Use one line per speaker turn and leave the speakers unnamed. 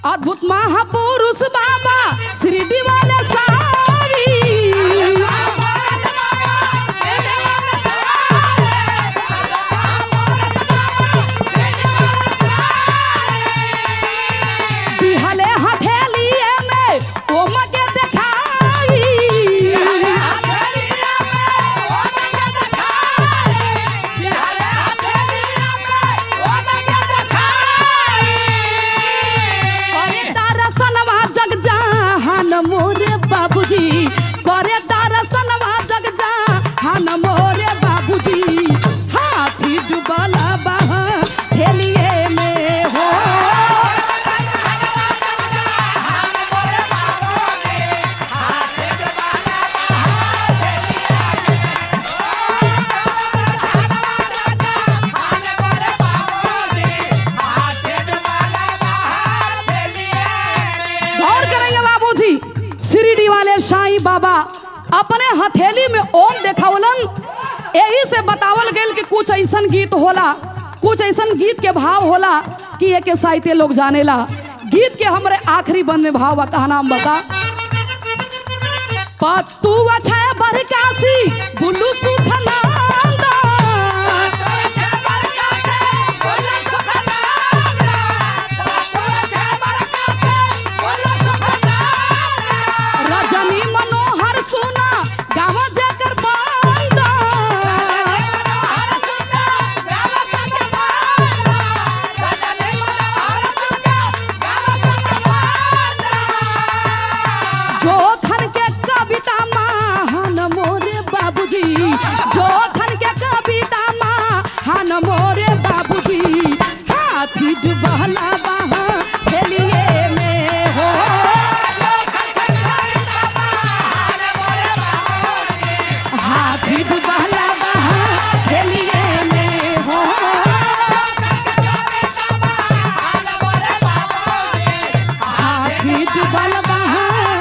अद्भुत महापुरुष बाबा शिरडी वाले सारी बिहले हथेलिए में ओम के देखाई करे दर्शनवा जग जहान मोरे बाबूजी करे दर्शनवा जग जहान मोरे बाबूजी हाथी डुबल बहा थेलिए में हो गौर करेंगे बाबूजी शिरडी वाले साईं बाबा अपने हथेली में ओम देखावलन यही से बतावल गेल कि कुछ ऐसन गीत होला कुछ ऐसन गीत के भाव होला कि एक साहित्य लोग जानेला गीत के हमरे आखिरी बंद में भाव बा कहा नाम बता पत्तू अच्छा बरकासी बुल्लू सुखनंदा रजनी मनोहर सुना गाँव जाकर बंदा जोधन के कविता महान मोरे बाबूजी जोधन के कविता महान मोरे बाबूजी हाथी डुबला बहा खेलिए में हो हाथी डुबला बहा खेलिए में हो हाथी डुबल बहा